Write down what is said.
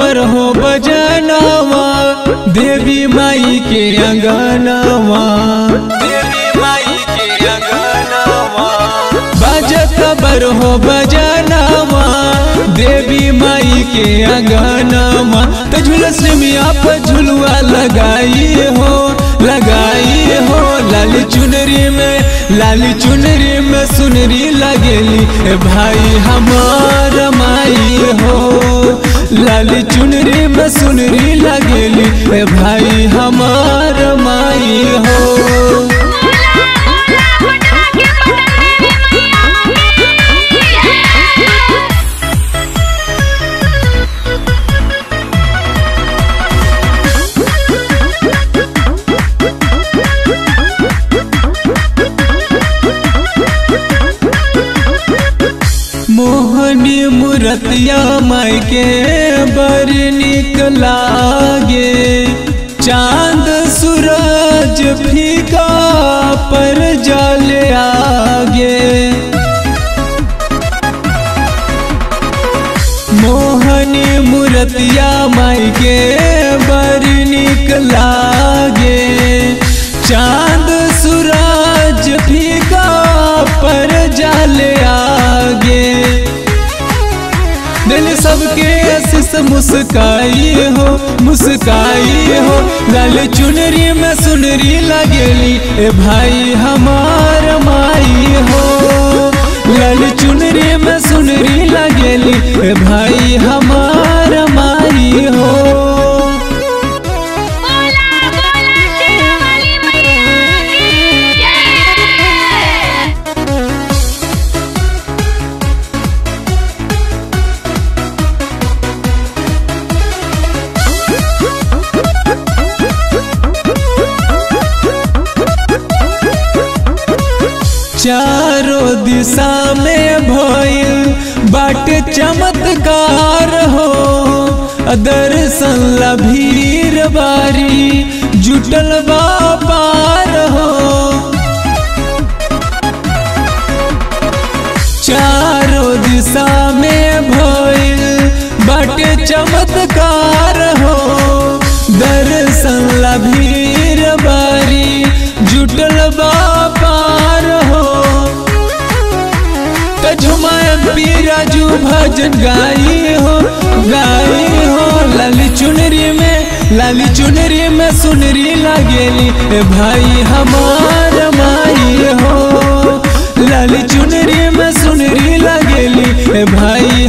खबर हो बजनवा देवी माई के अंगनवा देवी माई के अंगनवा बज खबर हो बजनवा देवी माई के अंगनवा तो झुलस मिया पर झुलवा लगाई हो लगाई हो लाली चुनरी में लाली चुनरी में सुनरी लगेली ए भाई हमार माई हो लाली चुनरी में सुनरी लगेली ए भाई हमार माई हो बोला बोला पटना के पटन देवी मैया की मोहनी मूर्तिया माई के बड़ निक लागे चांद सूरज फीका पर जल आगे मोहनी मूर्तिया माई के बड़ निक लागे चांद सूरज फीका पर जल आगे दिल सबके आशीष मुस्काई हो मुस्काई हो लाल चुनरी में सुनरी लगेली ए भाई हमार माई हो लाल चुनरी में सुनरी लगेली ए भाई हमार माई हो बोला बोला शेरावाली मैया की जय चारों दिशा में भइल बाटे चमत्कार हो दर्शन ला भीड़ बारी जुटल बा पार हो चारों दिशा में भइल बाटे चमत्कार हो दर्शन ला भीड़ बारी जुटल बा पार हो तो झुमाए पीराजू भजन गाई हो गाई हो लाली चुनरी में लाली चुनरी में सुनरी लगेली ए भाई हमार माई हो लाली चुनरी में सुनरी लगेली ए भाई